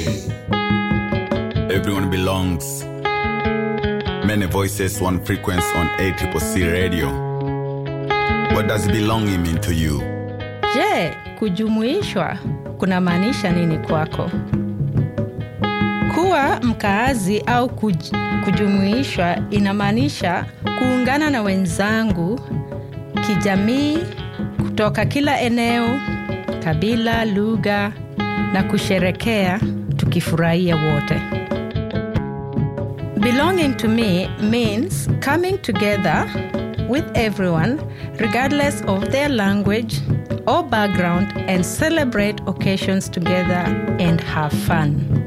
Everyone belongs. Many voices, one frequency on ACCC radio. What does belonging mean to you? Je, kujumuishwa kunamaanisha nini kwako? Kuwa mkaazi au kuj, kujumuishwa inamaanisha kuungana na wenzangu kijamii kutoka kila eneo, kabila, lugha na kusherekea tukifurahia wote. Belonging to me means coming together with everyone regardless of their language or background and celebrate occasions together and have fun.